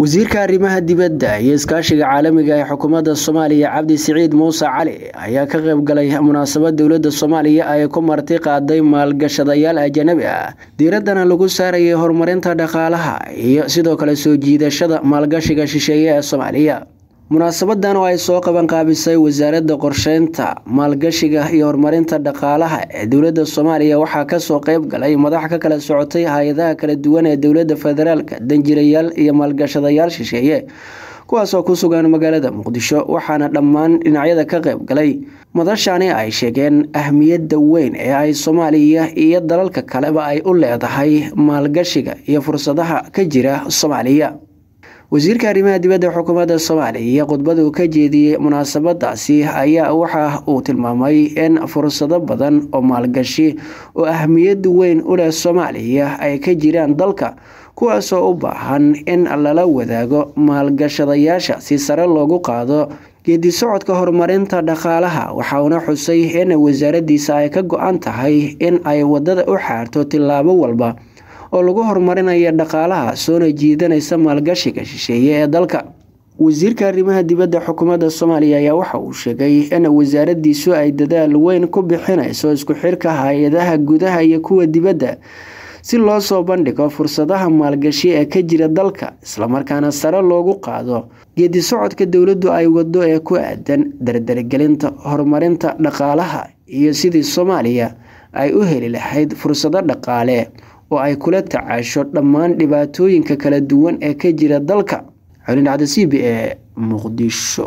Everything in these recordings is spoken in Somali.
wasiirka arrimaha dibadda iyo iskaashiga caalamiga ee xukuumadda soomaaliya cabdi siciid muuse cali ayaa ka qayb galay munaasabad dowladda soomaaliya ay ku marti qaaday maalgashadayaal ajanabi ah diiraddana lagu saarayay horumarinta dhaqaalaha iyo sidoo kale soo jiidashada maalgashiga shisheeye ee soomaaliya munaasabadan oo ay soo qabanqaabisay wasaaradda qorsheynta maalgashiga iyo horumarinta dhaqaalaha ee dowladda soomaaliya waxaa kasoo qeyb galay madax ka kala socotay hay-adaha kala duwan ee dowladda federaalka danjirayaal iyo maalgashadayaal shisheeye kuwaasoo ku sugan magaalada muqdisho waxaana dhammaan dhinacyada ka qayb galay madashani ay sheegeen ahmiyadda weyn ee ay soomaaliya iyo dalalka kaleba ay u leedahay maalgashiga iyo fursadaha ka jira soomaaliya wasiirka arrimaha dibadda xukuumadda soomaaliya khudbadu ka jeediyey munaasabadaasi ayaa waxa uu tilmaamay in fursado badan oo maalgashi oo ahmiyad weyn u leh soomaaliya ay ka jiraan dalka kuwaasoo u baahan in lala wadaago maalgashadayaasha si sare loogu qaado geedi socodka horumarinta dhaqaalaha waxauna xusay in wasaaradiisa ay ka go-an tahay in ay wadada u xaarto tillaabo walba oo lagu horumarinayo dhaqaalaha soona jiidanaysa maalgashiga shisheeye ee dalka wasiirka arrimaha dibadda xukuumadda soomaaliya ayaa waxa uu sheegay in wasaaradiisu ay dadaal weyn ku bixinayso isku xirka hay-adaha gudaha iyo kuwa dibadda si loo soo bandhigo fursadaha maalgashi ee ka jira dalka islamarkaana sare loogu qaado geedi socodka dowladdu ay wado ee ku aadan dardargelinta horumarinta dhaqaalaha iyo sidii soomaaliya ay u heli lahayd fursado dhaqaale oo ay kula tacaasho dhammaan dhibaatooyinka kala duwan ee ka jira dalka xulin cabdisiibi ee muqdisho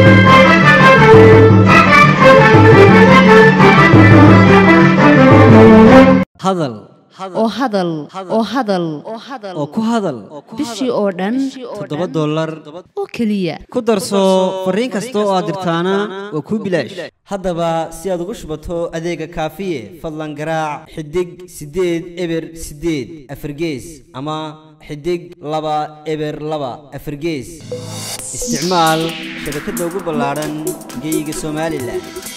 hadal oo hadal oo hadal oo ku hadal bishii oo dhan toddoba dollar oo keliya ku darso fariin kasta oo aad dirtaana waa kuu bilaash haddaba si aad ugu shubato adeega kaafiye fadlan garaac xidig siddeed eber siddeed afargees ama xidig laba eber laba afargees isticmaal shabakadda ugu ballaadhan geyga somalilan